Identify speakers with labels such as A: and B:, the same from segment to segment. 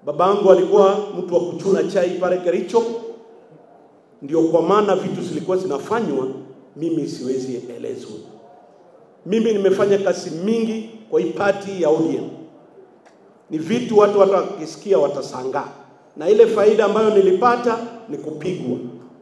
A: Babangu alikuwa mtu wa kuchuna chai pale Kericho, ndio kwa maana vitu zilikuwa zinafanywa, mimi siwezi elezwa. Mimi nimefanya kazi mingi kwa hii party ya ODM, ni vitu watu hata wakisikia watasangaa, na ile faida ambayo nilipata ni kupigwa.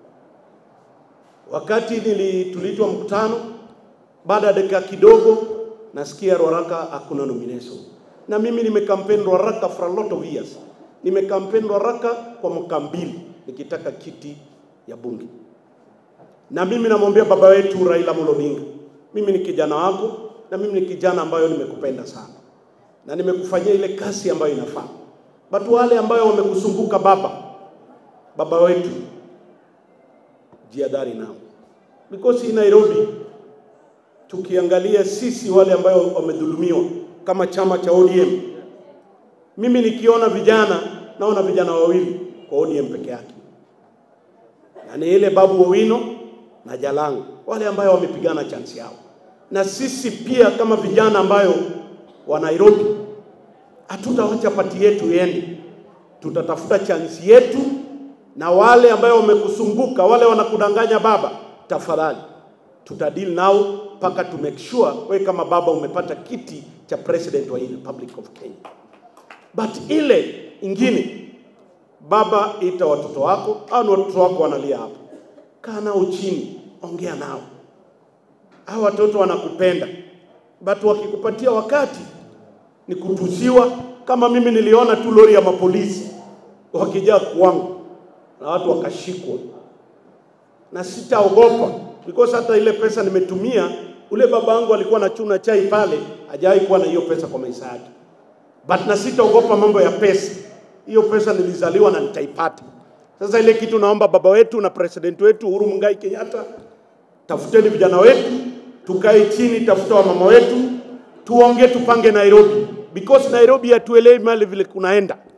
A: Wakati nili tuliitwa mkutano, baada ya dakika kidogo nasikia Ruaraka hakuna nomination, na mimi nimekampeni Ruaraka for a lot of years. Nimekampeni Ruaraka kwa mwaka mbili nikitaka kiti ya bunge, na mimi namwambia baba wetu Raila Amolo Odinga, mimi ni kijana wako, na mimi ni kijana ambayo nimekupenda sana na nimekufanyia ile kazi ambayo inafaa. But wale ambayo wamekuzunguka baba, baba wetu, jiadhari nao, because in Nairobi tukiangalia sisi wale ambayo wamedhulumiwa kama chama cha ODM, mimi nikiona vijana naona vijana wawili kwa ODM peke yake, na ni ile Babu Owino na Jalango, wale ambayo wamepigana chansi yao, na sisi pia kama vijana ambayo wa Nairobi hatutawacha pati yetu iende, tutatafuta chansi yetu, na wale ambayo wamekusunguka, wale wanakudanganya baba, tafadhali tutadili nao mpaka to make sure we kama baba umepata kiti cha president wa hii Republic of Kenya. But ile ingine, baba, ita watoto wako au ni watoto wako wanalia hapo, kaa nao chini, ongea nao. Hao watoto wanakupenda, but wakikupatia wakati ni kutusiwa. Kama mimi niliona tu lori ya mapolisi wakijaa kwangu na watu wakashikwa, na sitaogopa because hata ile pesa nimetumia, ule baba yangu alikuwa anachuna chai pale, hajawahi kuwa na hiyo pesa kwa maisha yake, but na sitaogopa mambo ya pesa. Hiyo pesa nilizaliwa na nitaipata. Sasa ile kitu naomba baba wetu na president wetu Uhuru Muigai Kenyatta, tafuteni vijana wetu, tukae chini, tafuta wamama wetu, tuongee, tupange Nairobi because Nairobi hatuelewi mali vile kunaenda.